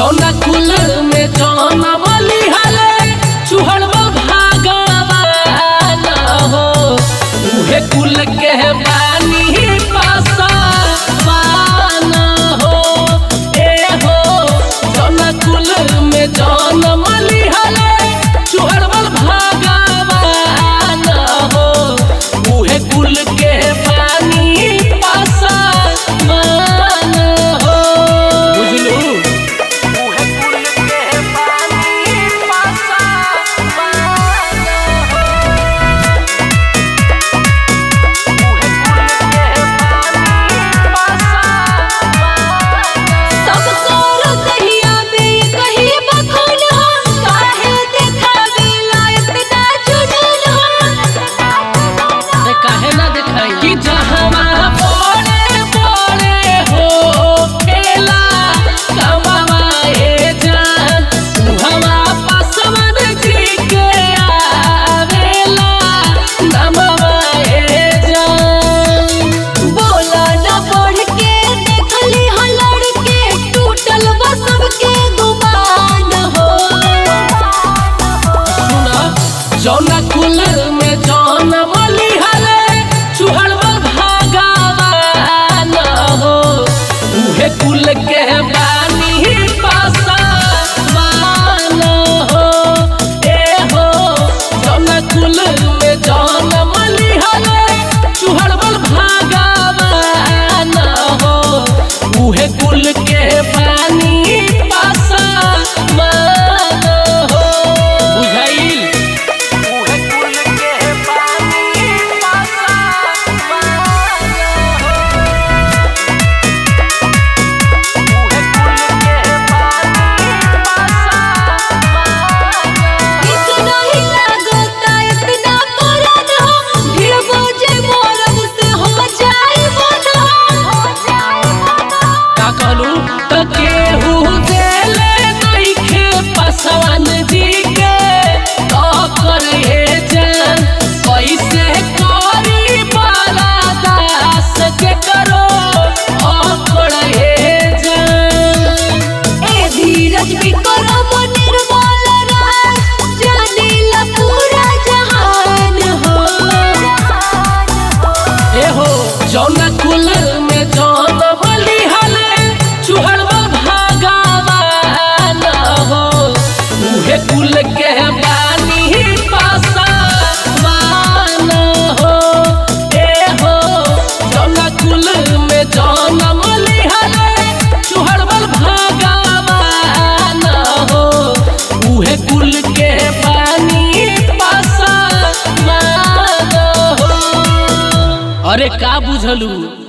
जौना कुल में जौना बली हले चुहड़वा भागवान हो उहे कुल के बानी पासवान हो ए हो जौना कुल में जौना बली हले चुहड़वा भागवान हो उहे कुल के बानी पासवान हो बुझलू उहे कुल के बानी पासवान हो उहे कुल के बानी पासवान सब करो दहिया में कहीं बखून हो काहे देखावेला इतना जुनून हो अरे काहे ना देखाई कि जहवा बड़े बड़े हो खेला कमाए जान उहवा पासवन जी के आवेला नमवाए जान बोला न बढ़ के देखली हो लड़के टूटल बा सबके गुमान हो सुना जौना कुल में जौन मली हले चुहड़वा भागवान हो उहे कुल के बानी पासवान हो ए हो जौना कुल में जौन मली हले चुहड़वा भागवान हो उहे कुल के बानी पासवान हो बुझाइल उहे कुल के बानी पासवान हो उहे कुल के बानी पासवान इतना ही लागता इतना पुरान हो भीड़ बोझे मोरब से हो जाए मन हो जाए मन का कहलू त केहू देले नइखे पासवान जी के तो करे जान कैसे करी बाला दास के करो अकड़े जान ए धीरज भी करो निर्मल राज जानीला पूरा जहान हो ए हो जौना कुल में जौन बली हले चुहड़वा भागवान हो उहे कुल के बानी पासवान हो ए हो जौना कुल में जौन बली हले चुहड़वा भागवान हो उहे कुल के बानी पासवान हो अरे का बुझलू